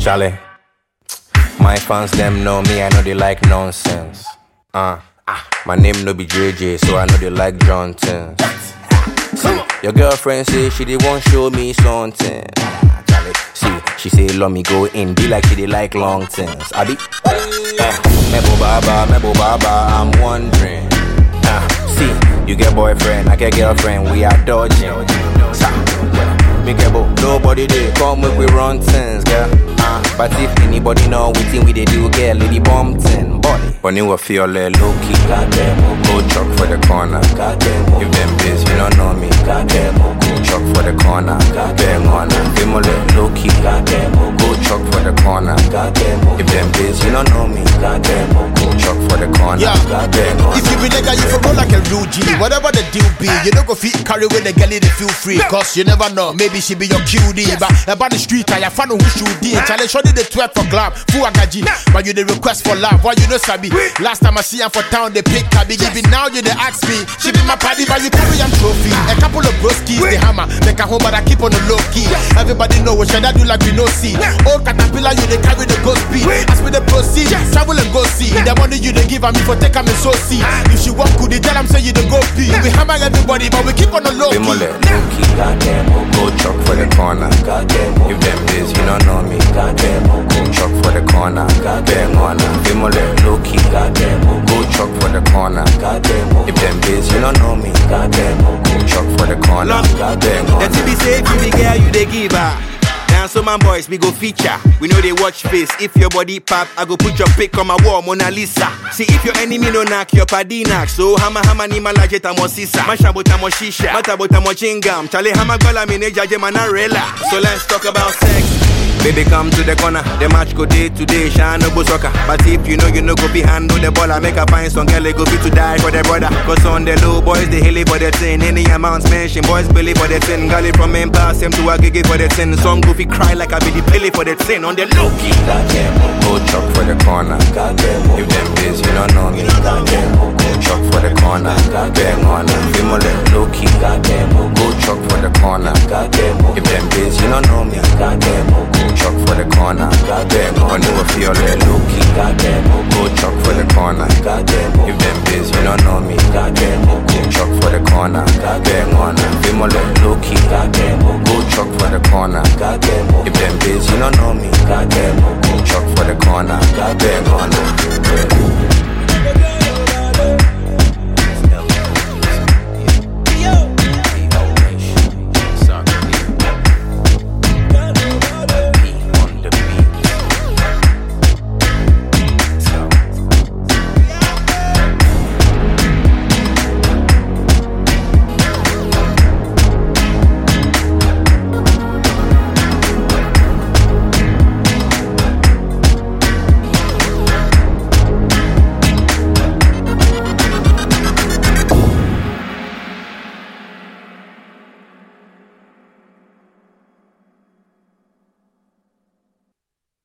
Charlie. My fans them know me, I know they like nonsense. Uh, my name no be JJ, so I know they like Johnson. See, your girlfriend say she did want show me something. Ah, Charlie, see, she say let me go in, be like she did like long things. I be, eh, Mebo Baba, Mebo Baba, I'm wondering. Ah, see, you get boyfriend, I get girlfriend, we are dodging. Sa, yeah, me get bo, nobody there, come make we run things, girl. Uh, but if anybody know we think we they do, girl, lady bomb thing, body. But you will feel like low key, goddamn, go chuck for the corner, goddamn. If them biz, you don't know me, goddamn, go chuck for the corner, goddamn, on Them all low key, goddamn, go chuck for the corner, goddamn. If them biz, you don't know me, goddamn, go chuck for the corner, Yeah. goddamn, If you be nigga, you for roll like a real G. Whatever the deal be, you don't go fit carry with the girl, they feel free. Cause you never know, maybe she be your QD. But about the street, I find who should be. Challenge shorty the 12 for club, full agaji. But you the request for love, why you know Sabi? Last time I see her for town, they pick Kabi. Give it now, you they ask me. She be my party, but you carry am trophy. A couple of broskies, the hammer. Make a home, but I keep on the low key. Everybody know what should I do like we no see. Old caterpillar, you they carry the ghost speed. As we the proceed, travel and go see. The money you they give a me for take a me so see. If she walk good, they tell them say you the go pee. We hammer everybody, but we keep on the low Be more key. like low key, goddamn. Go chuck for the corner, goddamn. If them biz, you don't know me, goddamn. Go chuck for the corner, goddamn. On Be more like low key, goddamn. Go chuck for the corner, goddamn. If them biz, you don't know me, goddamn. Go chuck for the corner, goddamn. The TV say if you be girl, you they give her. Now so my boys, we go feature. We know they watch face. If your body pop, I go put your pic on my wall, Mona Lisa. See if your enemy no knock, your paddy knock. So hama hama ni malaje tamo sisa. Masha botamo shisha. Mata botamo chingam. Chale hama gola mine jaje manarela. So let's talk about sex. Baby, come to the corner. The match go day to day, shine no go soccer. But if you know you know go be handle the ball, I make a find some girl they go be to die for their brother. Cause on the low boys, they hilly for the thing. Any amounts mention, boys believe for the thing. Gully from him pass him to a gigi for the thing. Some goofy cry like I be the pilly for the thing. On the low key. Goddamn, go chuck for the corner. Goddamn, if them biz, you don't know me. Goddamn, go chuck for the corner. Goddamn, on Be more like low key. Goddamn, go chuck for the corner. Goddamn, if them biz, you don't know me. Goddamn, go chuck for the corner. Goddamn, on you will feel like low key. Goddamn, go chuck for the corner. Goddamn, if them biz, you don't know me. Goddamn, go chuck for the corner. Goddamn, on Be more like low key. Goddamn, go chuck for the corner. Goddamn, if them biz, you don't know me. Goddamn, go chuck for the corner. Goddamn, on